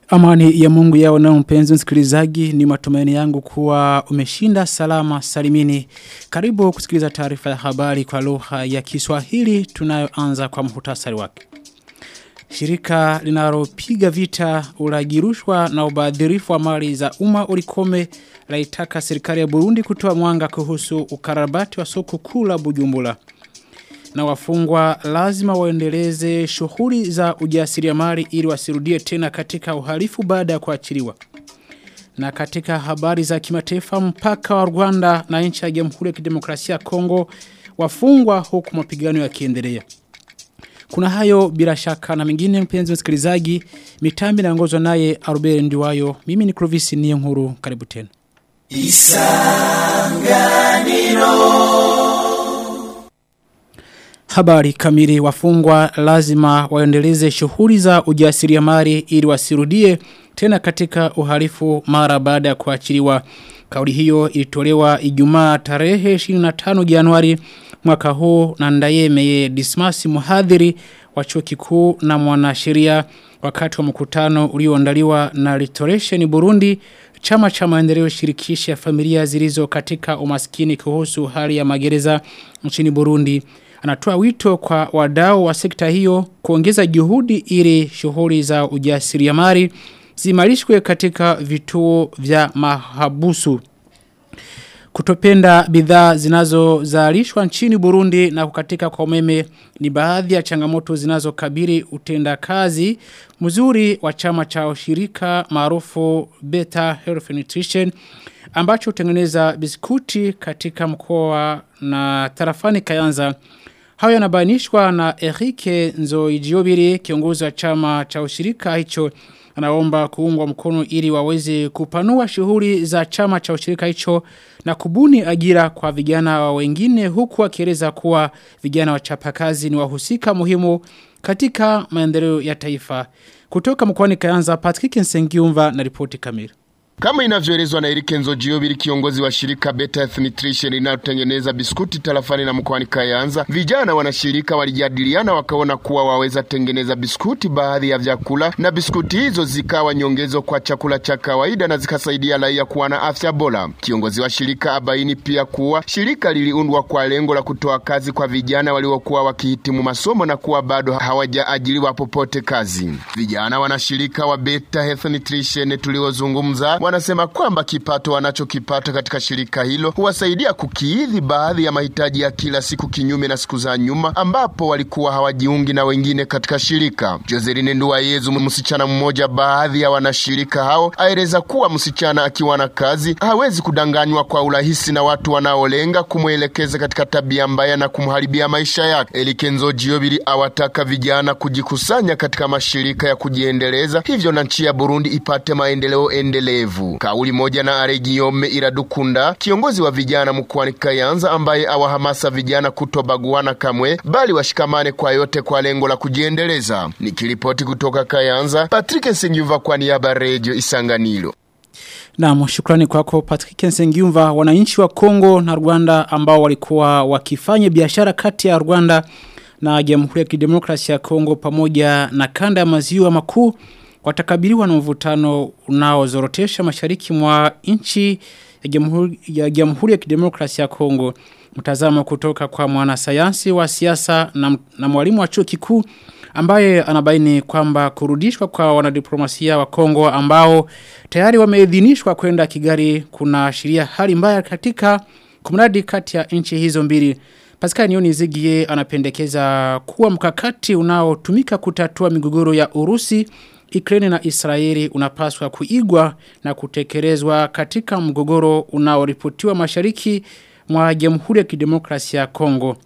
Amani ya mungu yao na mpenzi msikilizaji ni matumaini yangu kuwa umeshinda salama salimini. Karibu kusikiliza taarifa ya habari kwa lugha ya Kiswahili tunayoanza kwa muhtasari wake. Shirika linalopiga vita ulagirushwa na ubadhirifu wa mali za umma ulikome laitaka serikali ya Burundi kutoa mwanga kuhusu ukarabati wa soko kuu la Bujumbura na wafungwa lazima waendeleze shughuli za ujasiriamali ili wasirudie tena katika uhalifu baada ya kuachiliwa. Na katika habari za kimataifa mpaka wa Rwanda na nchi ya Jamhuri ya Kidemokrasia ya Kongo wafungwa huku mapigano yakiendelea. Kuna hayo bila shaka na mengine mpenzi msikilizaji mitambi naongozwa naye Arubere Ndiwayo mimi ni Clovis Niyonkuru karibu tena. Isanganiro Habari kamili wafungwa lazima waendeleze shughuli za ujasiriamali ili wasirudie tena katika uhalifu mara baada ya kuachiliwa. Kauli hiyo ilitolewa Ijumaa tarehe 25 Januari mwaka huu na Ndayemeye Dismas Muhadhiri wa chuo kikuu na mwanasheria wakati wa mkutano ulioandaliwa na Restoration Burundi chama cha maendeleo shirikishi ya familia zilizo katika umaskini kuhusu hali ya magereza nchini Burundi anatoa wito kwa wadau wa sekta hiyo kuongeza juhudi ili shughuli za ujasiriamali zimarishwe katika vituo vya mahabusu. Kutopenda bidhaa zinazozalishwa nchini Burundi na kukatika kwa umeme ni baadhi ya changamoto zinazokabili utendakazi mzuri wa chama cha ushirika maarufu Beta Health Nutrition ambacho hutengeneza biskuti katika mkoa na tarafani Kayanza Hayo yanabainishwa na Erike Nzoijiobiri kiongozi wa chama cha ushirika hicho anaomba kuungwa mkono ili waweze kupanua shughuli za chama cha ushirika hicho na kubuni ajira kwa vijana wa wengine huku akieleza kuwa vijana wachapakazi ni wahusika muhimu katika maendeleo ya taifa. Kutoka mkoani Kayanza Patrick Nsengiumva na ripoti kamili. Kama inavyoelezwa na Erike Nzojiobili kiongozi wa shirika Better Health Nutrition linalotengeneza biskuti tarafani na mkoani Kayanza, vijana wanashirika walijadiliana wakaona kuwa waweza tengeneza biskuti baadhi ya vyakula na biskuti hizo zikawa nyongezo kwa chakula cha kawaida na zikasaidia raia kuwa na afya bora. Kiongozi wa shirika abaini pia kuwa shirika liliundwa kwa lengo la kutoa kazi kwa vijana waliokuwa wakihitimu masomo na kuwa bado hawajaajiriwa popote kazi. Vijana wanashirika wa Better Health Nutrition tuliozungumza wanasema kwamba kipato wanachokipata katika shirika hilo huwasaidia kukiidhi baadhi ya mahitaji ya kila siku kinyume na siku za nyuma ambapo walikuwa hawajiungi na wengine katika shirika. Joseline Nduwayezu, msichana mmoja baadhi ya wanashirika hao, aeleza kuwa msichana akiwa na kazi hawezi kudanganywa kwa urahisi na watu wanaolenga kumwelekeza katika tabia mbaya na kumharibia maisha yake. Elikenzo Jiobili awataka vijana kujikusanya katika mashirika ya kujiendeleza, hivyo na nchi ya Burundi ipate maendeleo endelevu. Kauli moja na Aregiome Iradukunda, kiongozi wa vijana mkoani Kayanza, ambaye awahamasa vijana kutobaguana kamwe, bali washikamane kwa yote kwa lengo la kujiendeleza. Nikiripoti kutoka Kayanza, Patrick Nsingyumva kwa niaba Radio Isanganiro. Naam, shukrani kwako Patrick Nsengiumva. Wananchi wa Kongo na Rwanda ambao walikuwa wakifanya biashara kati ya Rwanda na Jamhuri ya Kidemokrasia ya Kongo pamoja na kanda ya maziwa makuu watakabiliwa na mvutano unaozorotesha mashariki mwa nchi ya Jamhuri ya, Jamhuri ya Kidemokrasia ya Kongo. Mtazamo kutoka kwa mwanasayansi wa siasa na, na mwalimu wa chuo kikuu ambaye anabaini kwamba kurudishwa kwa wanadiplomasia wa Kongo ambao tayari wameidhinishwa kwenda Kigali kuna ashiria hali mbaya katika kumradi kati ya nchi hizo mbili. Pascal Nioni Zigie anapendekeza kuwa mkakati unaotumika kutatua migogoro ya Urusi Ukraine na Israeli unapaswa kuigwa na kutekelezwa katika mgogoro unaoripotiwa mashariki mwa Jamhuri ya Kidemokrasia ya Kongo.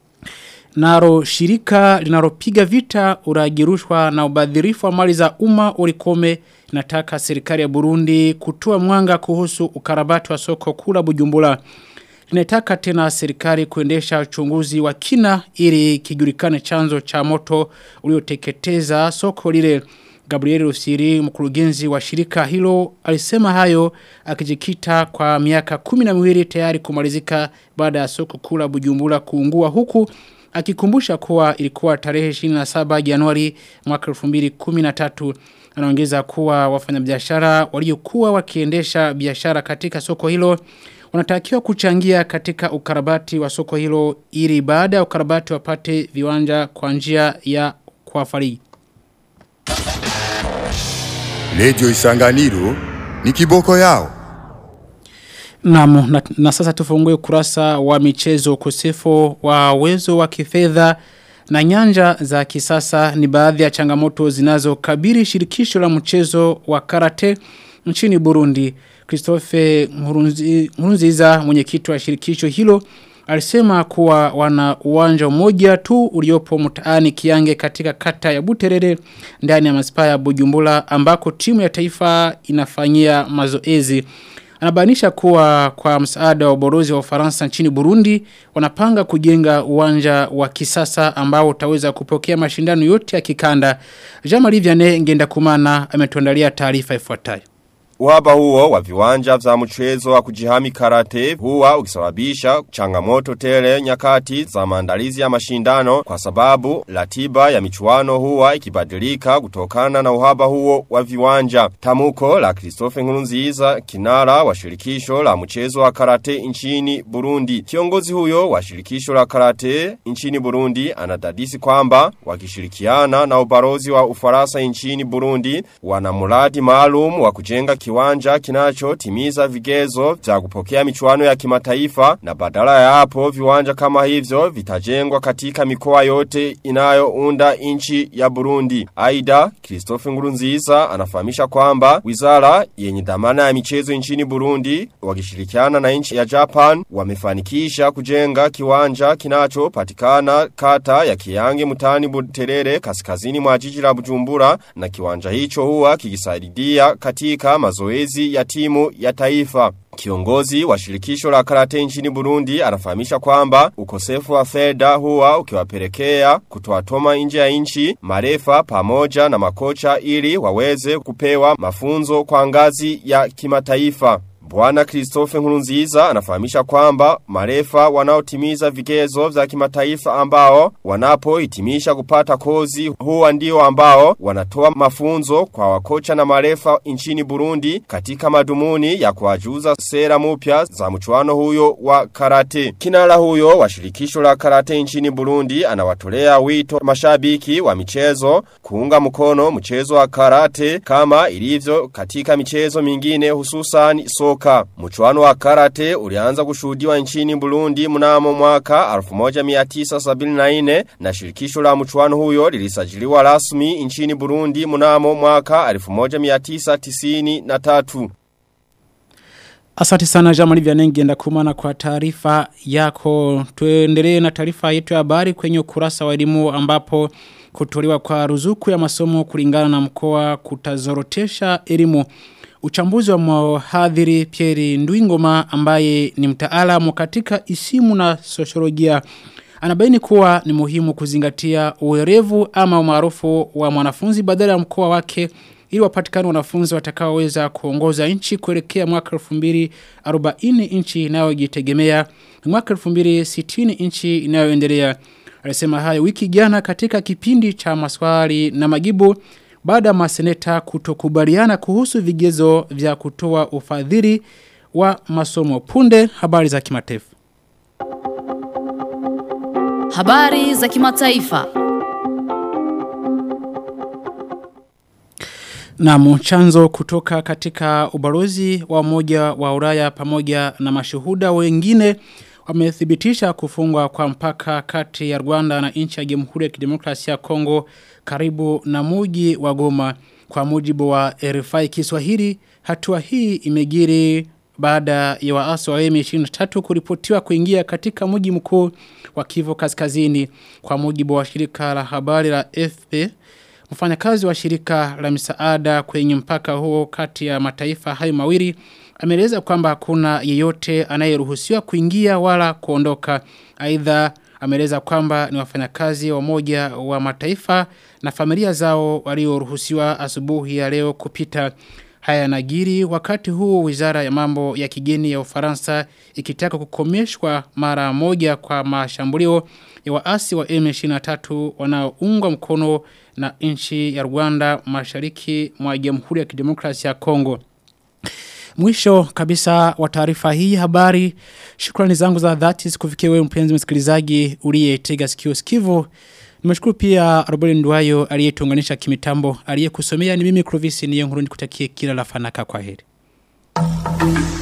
Naro shirika linalopiga vita uragirushwa na ubadhirifu wa mali za umma ulikome nataka serikali ya Burundi kutoa mwanga kuhusu ukarabati wa soko kula Bujumbura. Linataka tena serikali kuendesha uchunguzi wa kina ili kijulikane chanzo cha moto ulioteketeza soko lile. Gabriel Rusiri mkurugenzi wa shirika hilo alisema hayo akijikita kwa miaka kumi na miwili tayari kumalizika baada ya soko kula Bujumbura kuungua huku akikumbusha kuwa ilikuwa tarehe 27 Januari mwaka 2013 anaongeza kuwa wafanyabiashara waliokuwa wakiendesha biashara katika soko hilo wanatakiwa kuchangia katika ukarabati wa soko hilo ili baada ya ukarabati wapate viwanja kwa njia ya kuwafariji. Radio Isanganiro ni kiboko yao. Naam, na, na sasa tufungue kurasa wa michezo ukosefu wa uwezo wa kifedha na nyanja za kisasa ni baadhi ya changamoto zinazokabili shirikisho la mchezo wa karate nchini Burundi. Christophe Nkurunzi- Nkurunziza mwenyekiti wa shirikisho hilo alisema kuwa wana uwanja mmoja tu uliopo mtaani Kiange katika kata ya Buterere ndani ya manispaa ya Bujumbura ambako timu ya taifa inafanyia mazoezi. Anabainisha kuwa kwa msaada wa uborozi wa Ufaransa nchini Burundi wanapanga kujenga uwanja wa kisasa ambao utaweza kupokea mashindano yote ya kikanda. Jean-Marie Vianney ngenda kumana ametuandalia taarifa ifuatayo. Uhaba huo wa viwanja vya mchezo wa kujihami karate huwa ukisababisha changamoto tele nyakati za maandalizi ya mashindano kwa sababu ratiba ya michuano huwa ikibadilika kutokana na uhaba huo wa viwanja. Tamuko la Christophe Nkurunziza kinara wa shirikisho la mchezo wa karate nchini Burundi. Kiongozi huyo wa shirikisho la karate nchini Burundi anadadisi kwamba wakishirikiana na ubarozi wa Ufaransa nchini Burundi wana mradi maalum wa kujenga kiwanja kinachotimiza vigezo vya kupokea michuano ya kimataifa na badala ya hapo viwanja kama hivyo vitajengwa katika mikoa yote inayounda nchi ya Burundi. Aida Christophe Ngurunziza anafahamisha kwamba wizara yenye dhamana ya michezo nchini Burundi wakishirikiana na nchi ya Japan wamefanikisha kujenga kiwanja kinachopatikana kata ya Kiyange mutani Buterere kaskazini mwa jiji la Bujumbura na kiwanja hicho huwa kikisaidia katika mazoezi ya timu ya taifa. Kiongozi wa shirikisho la karate nchini Burundi anafahamisha kwamba ukosefu wa fedha huwa ukiwapelekea kutoatoma nje ya nchi marefa pamoja na makocha ili waweze kupewa mafunzo kwa ngazi ya kimataifa. Bwana Christophe Nkurunziza anafahamisha kwamba marefa wanaotimiza vigezo vya kimataifa ambao wanapohitimisha kupata kozi huwa ndio ambao wanatoa mafunzo kwa wakocha na marefa nchini Burundi katika madumuni ya kuwajuza sera mpya za mchuano huyo wa karate. Kinara huyo wa shirikisho la karate nchini Burundi anawatolea wito mashabiki wa michezo kuunga mkono mchezo wa karate kama ilivyo katika michezo mingine hususan soka. Mchuano wa karate ulianza kushuhudiwa nchini Burundi mnamo mwaka 1974 na shirikisho la mchuano huyo lilisajiliwa rasmi nchini Burundi mnamo mwaka 1993. Asante sana Jamali Vyanengi enda kumana kwa taarifa yako. Tuendelee na taarifa yetu ya habari kwenye ukurasa wa elimu ambapo kutolewa kwa ruzuku ya masomo kulingana na mkoa kutazorotesha elimu. Uchambuzi wa mhadhiri Pierre Ndwingoma ambaye ni mtaalamu katika isimu na sosiolojia anabaini kuwa ni muhimu kuzingatia uwerevu ama umaarufu wa mwanafunzi badala ya mkoa wake ili wapatikane wanafunzi watakaoweza kuongoza nchi kuelekea mwaka 2040 nchi inayojitegemea na mwaka 2060 nchi inayoendelea. Alisema hayo wiki jana katika kipindi cha maswali na majibu baada ya maseneta kutokubaliana kuhusu vigezo vya kutoa ufadhili wa masomo punde habari za kimataifa. Habari za kimataifa. Na chanzo kutoka katika ubalozi wa moja wa Ulaya pamoja na mashuhuda wengine wamethibitisha kufungwa kwa mpaka kati ya Rwanda na nchi ya Jamhuri ya Kidemokrasia ya Kongo karibu na muji wa Goma kwa mujibu wa RFI Kiswahili hatua hii imegiri baada ya waasi wa M23 kuripotiwa kuingia katika mji mkuu wa Kivu Kaskazini kwa mujibu wa shirika la habari la FP Mfanyakazi wa shirika la misaada kwenye mpaka huo kati ya mataifa hayo mawili ameeleza kwamba hakuna yeyote anayeruhusiwa kuingia wala kuondoka. Aidha ameeleza kwamba ni wafanyakazi wa moja wa mataifa na familia zao walioruhusiwa asubuhi ya leo kupita. Haya yanajiri wakati huu wizara ya mambo ya kigeni ya Ufaransa ikitaka kukomeshwa mara moja kwa mashambulio ya waasi wa M23 wanaoungwa mkono na nchi ya Rwanda mashariki mwa Jamhuri ya Kidemokrasia ya Kongo. Mwisho kabisa wa taarifa hii habari. Shukrani zangu za dhati sikufikia wewe mpenzi msikilizaji uliyetega sikio sikivu. Nimeshukuru pia Robert Ndwayo aliyetuunganisha kimitambo aliyekusomea ni mimi Clovis Niyonkuru nikutakie kila la fanaka kwa heri.